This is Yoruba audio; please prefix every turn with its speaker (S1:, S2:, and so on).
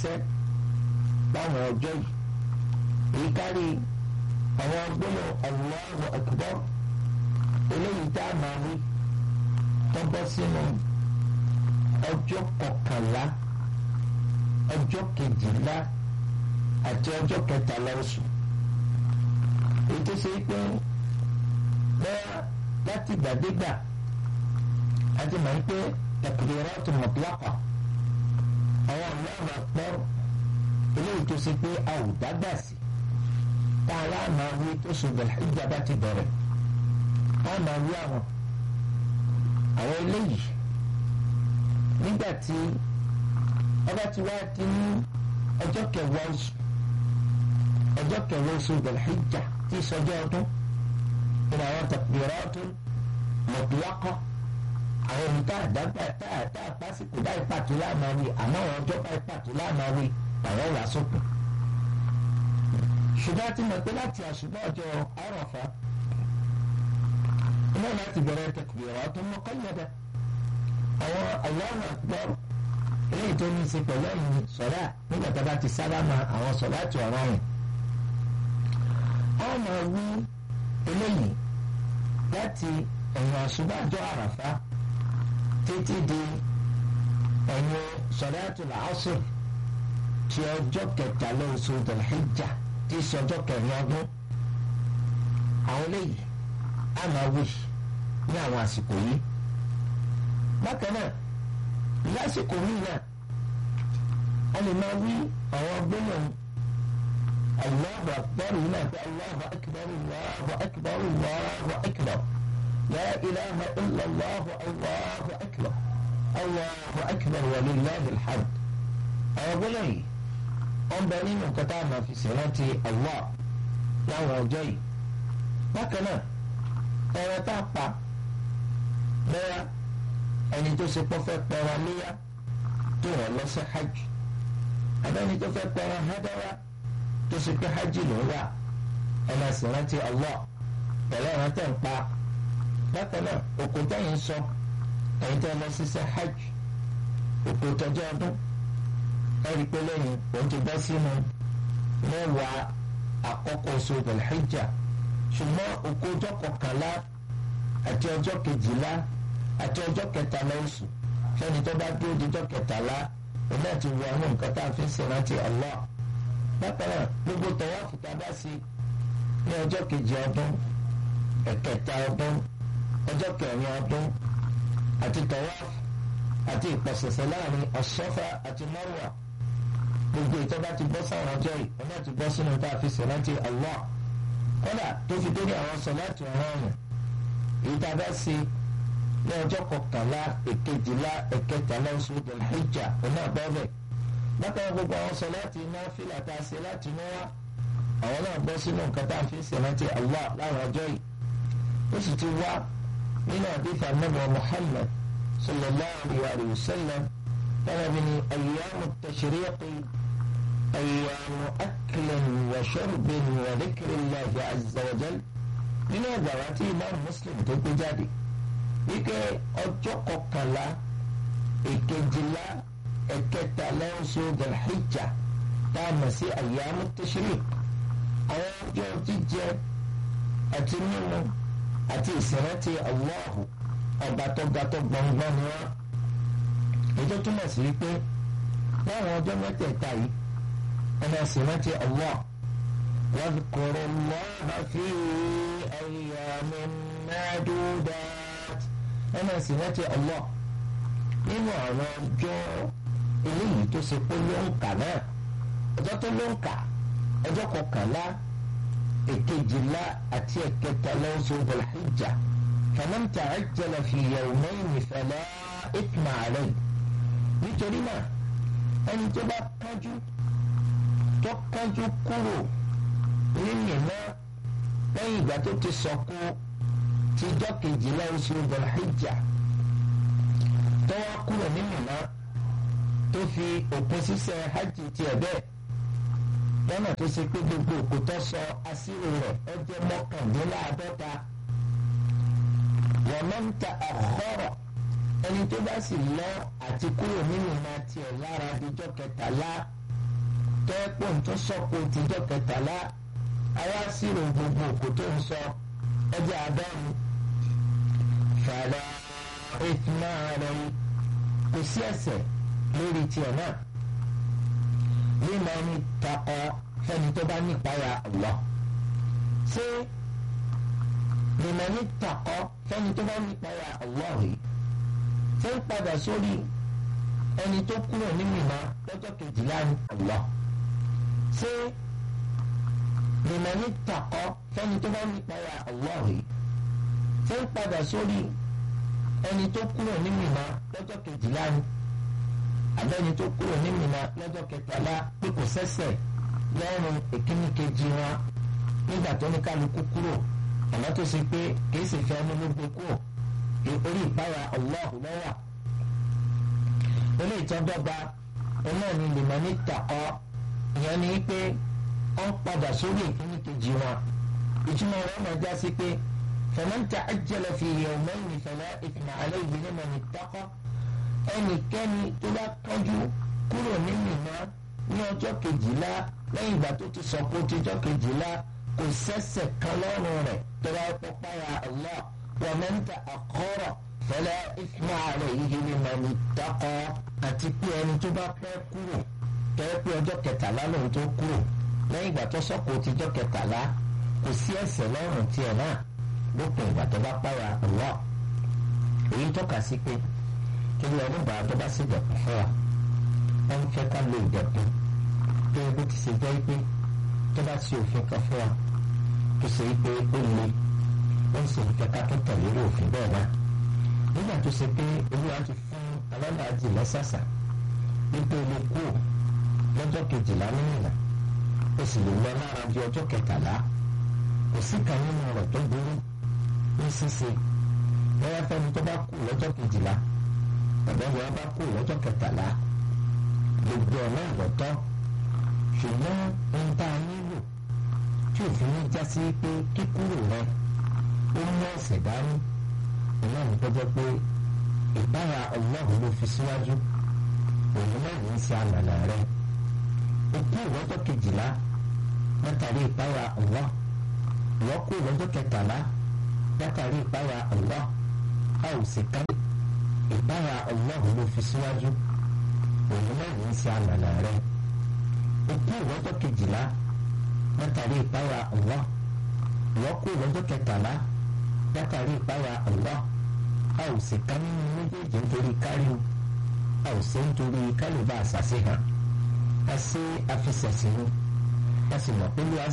S1: ṣiṣẹ́ láwọn ọjọ́ yìí èyí kárí àwọn gbọ́dọ̀ Allahu Akbar eléyìí tá a máa wí tó bọ́ sínú ọjọ́ kọkànlá ọjọ́ kejìlá àti ọjọ́ kẹtàlá oṣù èyí tó ṣe pé bẹ́ẹ̀ láti gbàdégbà àti màá pé takbiratu mutlaqa àwọn Allahu Akbar eléyìí tó ṣe pé a ò dágbà sí tá a lá máa wí tó ṣùgbọ́n ìjàmbá ti bẹ̀rẹ̀ a máa wí àwọn àwọn eléyìí nígbà tí ọba ti wá di ní ọjọ́ kẹwàá oṣù ọjọ́ kẹwàá oṣù Dhul-Hijja tí ìsọjọ́ ọdún ní àwọn takbiratu mutlaqa àwọn ohun tá a dágbà tá a tá a pásítọ̀ báyìí pàtó láàmáwí àmọ́ àwọn ọjọ́ báyìí pàtó láàmáwí àwọn wà sópin ṣùgbọ́n a ti mọ̀ pé láti àṣùgbọ́n ọjọ́ Àrafà iná láti bẹ̀rẹ̀ takbiratu muqayyada àwọn Allahu Akbar eléyìí tó ní í ṣe pẹ̀lú ẹ̀yìn sọ̀rá nígbà tá a bá ti sábà ma àwọn sọ̀rá ti ọ̀rọ̀ yẹn. a máa wí eléyìí láti ẹ̀yìn àṣùbàjọ́ àràfá títí di ẹ̀yìn sọ̀rá tó làásùr ti ọjọ́ kẹtàlá oṣù Dhul-Hijjah tí í ṣe ọjọ́ kẹrin ọdún. àwọn eléyìí a máa wí ní àwọn àsìkò yìí. bákan náà lásìkò míì náà a lè máa wí àwọn gbólóhùn Allahu akbar yìí náà pé Allahu akbar Allahu akbar Allahu akbar la ilaha illa Allahu Allahu akbar Allahu akbar wa lillahi alhamd àwọn gbólóhùn yìí wọ́n bẹ nínú nǹkan tá a máa fi ṣèrántí Allah láwọn ọjọ́ yìí bákan náà ẹ̀rọ tá a pa lẹ́yà ẹni tó ṣe pọ́ fẹ́ pẹ́ran léyà tó wọ́n lọ sí hajj abẹ́ni tó fẹ́ pẹ́ran hádáwá tó ṣe pé hajj ló wà ẹ máa sì rántí Allah pẹ̀lú ẹ̀rọ tẹ̀ ń pa bákan náà òkú tẹ̀yìn sọ ẹ̀yin tẹ́ lọ sí sí hajj òkú tọjọ́ ọdún ẹ̀rí pé lẹ́yìn òun ti bọ́ sínú mẹ́wàá àkọ́kọ́ oṣù Dhul-Hijja ṣùgbọ́n òkú ọjọ́ kọkànlá àti ọjọ́ kejìlá àti ọjọ́ kẹtàlá oṣù fẹ́ni tó bá dúró di ọjọ́ kẹtàlá òun náà ti wọ inú nǹkan tá a fi ń ṣèrántí Allah bákan náà gbogbo tọwáfù tá a bá sí ní ọjọ́ kejì ọdún ẹ̀kẹta ọdún ọjọ́ kẹrin ọdún àti tọwáfù àti ìpọ̀sẹ̀sẹ̀ láàrin ọ̀ṣọ́fà àti mọ́rùwà gbogbo ìtọ́ bá ti bọ́ sáwọn ọjọ́ yìí òun náà ti bọ́ sínú tá a fi ṣèrántí Allah kódà tó fi dórí àwọn sọ̀láàtì ọ̀rọ̀ ọ̀run èyí tá a bá sí ní ọjọ́ kọkànlá èkejìlá ẹ̀kẹtàlá oṣù Dhul-Hijjah ọ̀nà àbọ̀bẹ̀ bákan gbogbo àwọn sọ láti iná fílà tá a ṣe láti inú wá àwọn náà bọ́ sínú nǹkan tá a fi ń ṣe rántí Allah láwọn ọjọ́ yìí ó sì ti wá nínú àdìfà nàbọ̀ Muhammad sallallahu alayhi wa sallam tọ́lá bí ní ayyamu tashriqi ayyamu aklin wa shurbin wa dhikrillahi azza wa jal nínú ẹgbà wa tí imam Muslim tó gbé jáde wípé ọjọ́ kọkànlá èkejìlá ẹ̀kẹtàlá oṣù Dhul-Hijjah tá a mọ̀ sí ayyamu tashriq àwọn ọjọ́ jíjẹ àti mímu àti ìsìnrántí Allahu ọba tó ga tó gbọ̀ngbọ̀n ni wọ́n ètò túmọ̀ sí wípé láwọn ọjọ́ mẹ́tẹ̀ẹ̀ta yìí ẹ̀nà ìsìnrántí Allah wadhkuru Allaha fi ayyamin ma'dudat ẹ̀nà ìsìnrántí Allah nínú àwọn ọjọ́ eléyìí tó ṣe pé ló ń kà náà ọjọ́ tó ló ń kà ọjọ́ kọkànlá èkejìlá àti ẹ̀kẹtàlá oṣù Dhul-Hijjah faman ta'ajjala fi yawmayni fala ithma alayhi nítorí náà ẹni tó bá kánjú tó kánjú kúrò nínú iná lẹ́yìn ìgbà tó ti sọ̀kú tíjọ́ kejìlá oṣù Dhul-Hijjah tó wá kúrò nínú iná tó fi òpin ṣíṣe hajj tiẹ̀ bẹ́ẹ̀ lọ́nà tó ṣe pé gbogbo òkú tó sọ asírò rẹ̀ ó jẹ́ mọ́kàndínláàádọ́ta wọ́n máa ń ta àkọ́rọ̀ ẹni tó bá sì lọ àti kúrò nínú iná tiẹ̀ lára díjọ́ kẹtàlá tẹ́pọ̀ tó sọ́kò tìjọ́ kẹtàlá àwa sírò gbogbo òkú tó ń sọ ẹjẹ́ àádọ́rùn fàlà ìfúnná rẹ̀ kò sí ẹ̀ṣẹ̀ lórí tiẹ̀ náà mímọ ní takọ fẹ́ni tó bá nípayà Allah ṣé mímọ ní takọ fẹ́ni tó bá nípayà Allah yìí ṣé ń padà sórí ẹni tó kúrò ní mímọ lọ́jọ́ kejìlá ní Allah ṣé mímọ ní takọ fẹ́ni tó bá nípayà Allah yìí ṣé ń padà sórí ẹni tó kúrò ní mímọ lọ́jọ́ kejìlá ní abẹ́ni tó kúrò ní Mínà lọ́jọ́ kẹtàlá pé kò sẹ́sẹ̀ lọ́rùn ìkíní kejì wọn nígbà tó ní kálukú kúrò àmọ́ tó ṣe pé kìí sì fẹ́ ọmọ ló gbé kúrò orí ìpáyà Allahu lọ́wà. ilé ìtọ́dọ́gba ọmọ ní lèmọ́ ní tàkọ́ ìyẹn ni pé wọ́n padà sórí ìkíní kejì wọn ìtumọ̀ rẹ̀ máa já sí pé faman ta'ajjala fi yawmayni fala ithma alayhi liman ittaqa ẹnikẹ́ni tó bá kánjú kúrò ní Mínà ní ọjọ́ kejìlá lẹ́yìn ìgbà tó ti sọ̀kò tíjọ́ kejìlá kò sẹ́sẹ̀ kan lọ́rùn rẹ̀ tó bá pọ́pára Allah wa man ta'akhkhara fala ithma alayhi liman ittaqa àti pé ẹni tó bá pẹ́ kúrò tẹ́lẹ̀ pé ọjọ́ kẹtàlá lòun tó kúrò lẹ́yìn ìgbà tó sọ̀kò tíjọ́ kẹtàlá kò sí ẹ̀ṣẹ̀ lọ́rùn tiẹ̀ náà lópin ìgbà tó bá pára Allah èyí tọ́ka sí pé torí ọdún gbà tó bá sì dẹ̀kun fún wa wọ́n ń fẹ́ ká lo ìdẹ̀kun tó ebi ti ṣe jẹ́ pé tó bá ṣe òfin kan fún wa tó ṣe pé ó le ó ń ṣe ìfẹ́ ká tó tẹ̀lé irú òfin bẹ́ẹ̀ náà nígbà tó ṣe pé olúwa ti fún alálàájì lẹ́sàsà wípé olè kú lọ́jọ́ kejìlá nínú ìlà ó sì lè lọ lára di ọjọ́ kẹtàlá kò sí kan nínú rẹ̀ tó burú ní ṣíṣe bóyá fẹ́ni tó bá kú lọ́jọ́ kejìlá bàbá wa bá kú lọ́jọ́ kẹtàlá gbogbo ọ̀nà àlọ́tọ́ ṣùgbọ́n ohun tá a nílò tí òfin ní já sí pé kíkúrò rẹ ó mú ọ̀sẹ̀ dání ìná ní pẹ́jọ́ pé ìbára ọlọ́run ló fi síwájú òun náà ní í ṣe àmàlà rẹ ó kú lọ́jọ́ kejìlá látàrí ìpára ọlọ́ ìwọ́ kú lọ́jọ́ kẹtàlá látàrí ìpára ọlọ́ a ò sì ká ìbára ọlọ́run ló fi síwájú òun náà ní í ṣe àmàlà rẹ òkú ìwọ́jọ́ kejìlá látàrí ìpára ọlọ́ ìwọ́kú ìwọ́jọ́ kẹtàlá látàrí ìpára ọlọ́ a ò sì ká nínú méjèèjì nítorí kárí o a ò sí nítorí kálíbà àṣàṣe hàn a ṣe àfisẹ̀sìn o a sì mọ̀ pé ló